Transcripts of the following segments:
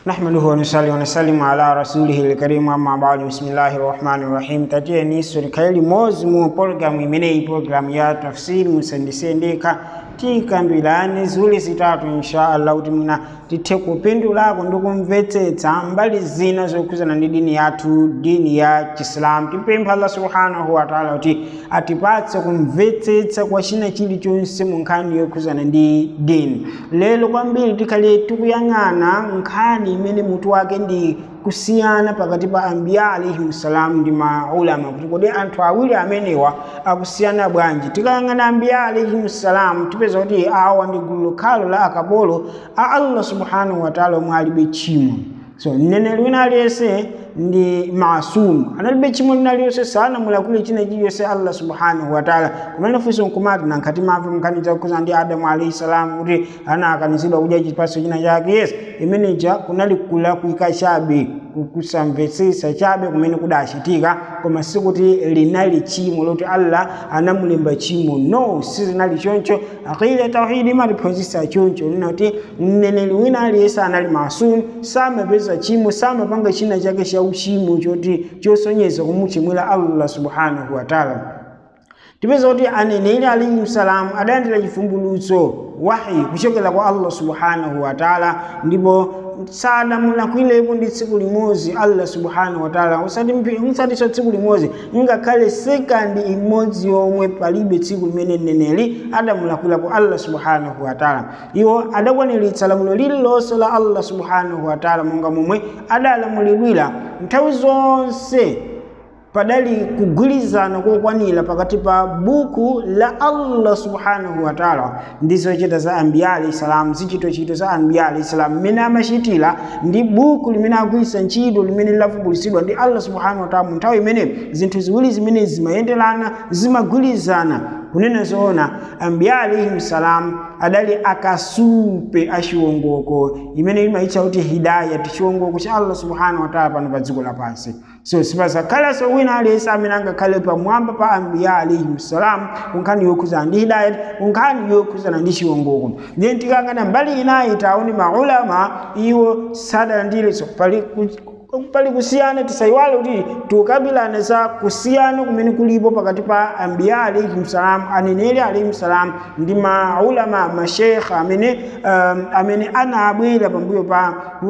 نحمده ونصلي ونسلم على رسوله الكريم أما بعد بسم الله الرحمن الرحيم tatiyeni serikali mozi mu programu imeneyi programu ya tafsiri musendesendeka tikambirani ziwiri zitatu insha allah kuti mwina tithe kupindulako ndi kumvetsetsa mbali zina zokhudzana ndi dini yathu dini ya chisilamu timpempha allah subhanahu wataala kuti atipatse kumvetsetsa kwa china chilichonse mu nkhani yokhudzana ndi dini lero kwambiri tikhale tikuyang'ana nkhani imene mutu wake ndi kusiyana pakati pa ambiya alaihim salam ndi maulama kuti kodi anthu awiri amenewa akusiyana bwanji tikayang'ana ambiya alaihim salam tipeza kuti awa ndi gulu lokhalo la akapolo a allah subhanahu wataala omwe alibe tchimo so mneneri wina aliyense ndi masumu analibe tchimo lina liyonse sanamulakule china chiliyonse allah subhanahu wataala kumene funso nkumati nankhati mafe mnkhani zakhuza ndi adamu alaihi salam kuti anakanizidwa kudya chipatso china chake yes imeneja kunali kulakwika chabe kusamvetsetsa chabe kumene kudachitika koma sikuti linali tchimo loti allah anamulemba tchimo no sizinali choncho aqida tauhidi imatiphunzitsa choncho lina kuti mneneri wina aliyense anali masumu samapeza tchimo samapanga china chake cha uchimo choti chosonyeza kumuchimwira allah subhanahu wataala tipeza kuti aneneri alaihi salamu adalandira chivumbulutso wahi kuchokera kwa allah subhanahu wataala ndipo sadamulakwirepo ndi tsiku limodzi allah subhanahu wataala usatiso tsiku limodzi ngakhale sekandi imodzi yomwe palibe tsiku limene mneneri adamulakwirapo allah subhanahu wataala iwo adakwaniritsa lamulo lililonse la allah subhanahu wataala monga momwe adalamulidwira nthawi zonse padali kugwirizana kokwanira pakati pa buku la allah subhanahu wataala ndi zochita za ambiya alahi salam zichitochito za ambiya alahi salam mmene amachitira ndi buku limene agwiritsa ntchito limene lilavumbulutsidwa ndi allah subhanahu wataala mu nthawi imene zinthu ziwiri zimene zimayenderana zimagwirizana kunena zoona ambiya alaihim salam adali akasupe achiwongoko imene imayitcha kuti hidayati chiwongoko cha allah subhanahu wataala pano pa dziko lapansi so sipazakhalanso wina aliyense amene angakhale pamwamba pa ambiya alaihim salam kunkhani yokhuzana ndi hidayati kunkhani yokhuzana ndi chiwongoko then tikangana mbali inayi taone maulama iwo sadalandire so pali pali kusiyana tisayiwale kuti tukambirane za kusiyana kumene kulipo pakati pa ambiya alaihim salam aneneri alaihim salam ndi maulama masheikh amene um, amene anabwera pambuyo pa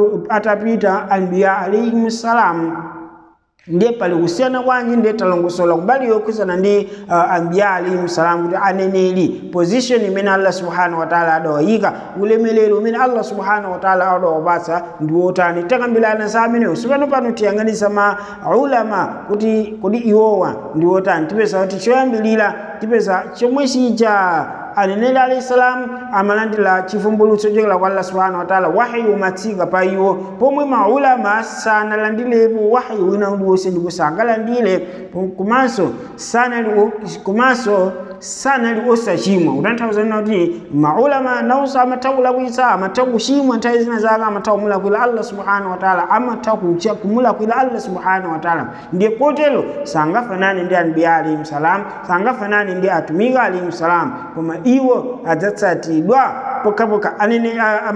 atapita ambiya alaihim salam ndiye pali kusiyana kwanji ndiye talongosola kubali yokhuzana ndi uh, ambiya alaihim salam kuti aneneri position imene allah subhanahu wataala adawayika ulemelero umene allah subhanahu wataala adawapatsa ndi wotani takambirana za amenewo sipano pano tiyang'anisa ma ulama kuti kodi iwowa ndi wotani tipeza kuti choyambilira tipeza chomwe chija aneneri alahi salam amalandira chivumbulutso chokera kwa allah subhanahu wataala wahayi umatsika pa iwo pomwe maulama sanalandirepo wahayi wina uliwonse ndipo sangalandire komanso sanali komanso sanali osachimwa kutanthauza nina kuti maulama nawonso amatha kulakwitsa amatha kuchimwa nthawi zina zake amatha kumulakwira allah subhanahu wataala amatha kumulakwira allah subhanahu wataala ndiye kotero sangafanane ndi anbiya alaihim salam sangafanane ndi atumiki alaihim salam koma iwo adzatsatidwa pokhapokha anene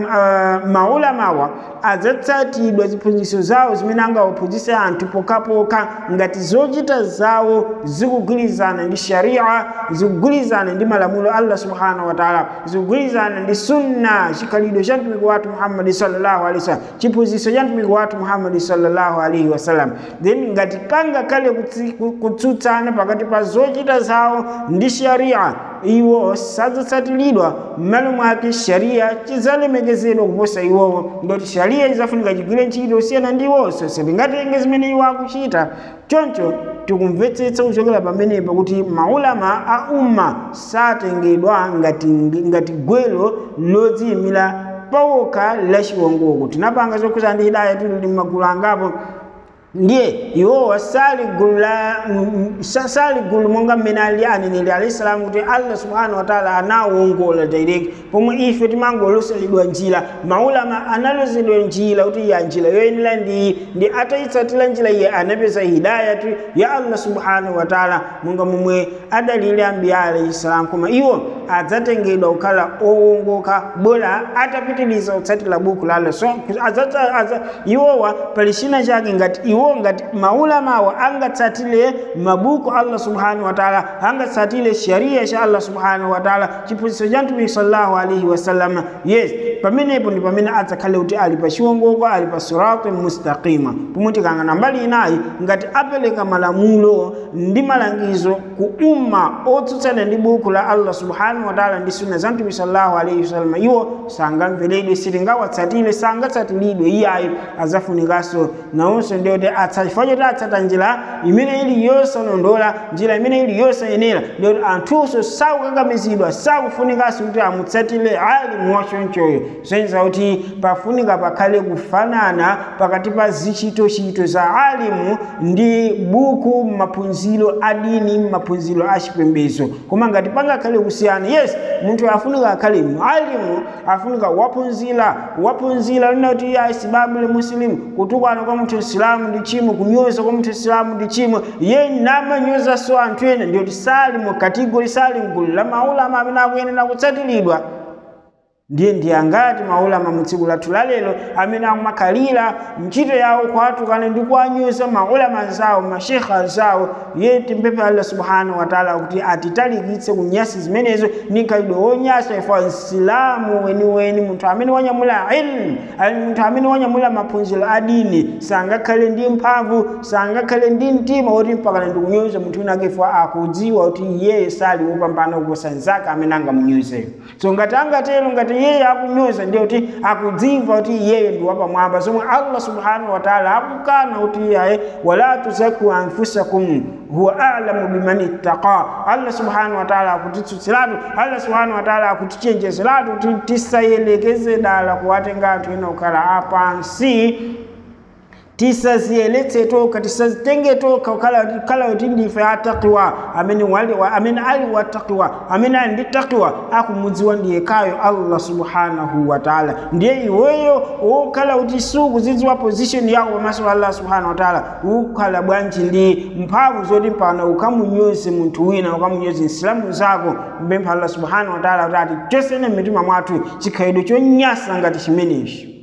maulamawa adzatsatidwa ziphunzitso zawo zimene angawaphunzitse anthu pokhapokha ngati zochita zawo zikugwirizana ndi sharia zikugwirizana ndi malamulo allah subhanahu wataala zikugwirizana ndi sunna chikhalidwe cha mtumiki wathu muhammadi sallallahu alaihi wasallam chiphunzitso cha mtumiki wathu muhammadi sallallahu alaihi wasallam then ngati pangakhale kutsutsana pakati pa zochita zawo ndi sharia iwo sadzatsatiridwa m'malo mwake sharia chidzalemekezedwa kuposa iwowo ndoti sharia izafunika chigwire ntchito kusiyana ndi iwonso sitingatenge zimene iwo akuchita choncho tikumvetsetsa kuchokera pamenepa kuti maulama a umma satengedwa ngati, ngati gwelo lodziyimira pawokha la chiwongoko tinapanga zokhuzana ndi hidaya tili ndi magulu angapo ndiye iwowa sali gulu la mm, sa- sali gulu monga mmene ali aneneri alayhi salamu kuti allah subhanahu wa taala anawongola direct pomwe ife timangoloseredwa njira maulama analozedwa njira kuti ya njira yoyenera ndi ndi atayitsatira njira iye anapeza hidayatu ya allah subhanahu wa taala monga momwe adalile ambiya alayhi salamu koma iwo adzatengedwa kukhala owongoka bora atapitiliza kutsatira buku la allah so adzata- adza- iwowa pali china chake ngati iwo ngati maulamawo angatsatire mabuku allah subhanahu wa taala angatsatire sharia cha allah subhanahu wa taala chiphunzitso cha mtumiki sallallahu alaihi wasallam yes pamenepo ndi pamene adzakhale kuti ali pa chiwongoko ali pa sirati mustaqima pomwe tikangana mbali inayi ngati apereka malamulo ndi malangizo ku umma otsutsana ndi buku la allah subhanahu wa taala ndi sunna za mtumiki sallallahu alaihi wasallam iwo sangamveredwe sitingawatsatire sangatsatiridwe iyayi azafunikanso nawonso ndi kuti chifukwa choti atsata njira imene ili yosalondola njira imene ili yosayenera ndi kuti anthunso sakukakamizidwa sakufunikanso kuti amutsatire alimu wachonchoyo zoyenza kuti pafunika pakhale kufanana pakati pa zichitochito za alimu ndi buku maphunziro adini maphunziro achipembedzo koma ngati pangakhale kusiyana yes munthu afunika akhale alimu afunika waphunzira waphunzira lina kuti ya isibabule muslimu kutukwana kwa munthu isilamu ndi chimo kunyoza kwa munthu isilamu ndi chimo ye namanyozaso anthu ena ndiyoti sali mu kategori sali mgulu la maulama amene akuyenera kutsatiridwa ndiye ndi angati maulama mu tsiku lathu lalero amene akumakhalira ntchito yawo kwatukana ndi kuwanyoza maulama zawo mashekha anzawo ye timpemphe allah subhanahu wa taala kuti atitalikitse kunyasi zimenezo ndi khalidwe wonyasa ifa msilamu weniweni munthu amene wanyamula ilmu ali munthu amene wanyamula maphunziro a dini sangakhale ndi mphamvu sangakhale ndi mtima woti mpakana ndi kunyoza munthu wina akefa akudziwa kuti iyeyo sali wopambana kuposa nzake amene angamunyozeyo so ngati angatero ngati iyeyo akunyoza ndiye kuti akudziwa kuti iyeyo ndi wapamwamba zomwe allah subhanahu wa taala akukana kuti iyaye wala tuzaku anfusakum huwa alamu biman ittaqa allah subhanahu wa taala akutitsutsiratu allah subhanahu wa taala akutichenjezeratu kuti tisayelekeze dala kuwatenga anthu ena kukhala apansi tisaziyeletse toka tisazitenge toka kala kuti ndife atakiwa amene wali wa, amene ali watakiwa amene ali ndi takiwa akumudziwa ndiye kayo allah subhanahu wa taala ndiye iweyo ukhala kuti sukuzidziwa position yako pamaso pa allah subhanahu wa taala ukhala bwanji ndi mphamvu zoti mpana ukamunyoze munthu wina ukamunyoze nsilamu zako mpempha allah subhanahu wa taala kuti ati chosene mmitima mwathu chikhalidwe chonyasa ngati chimenechi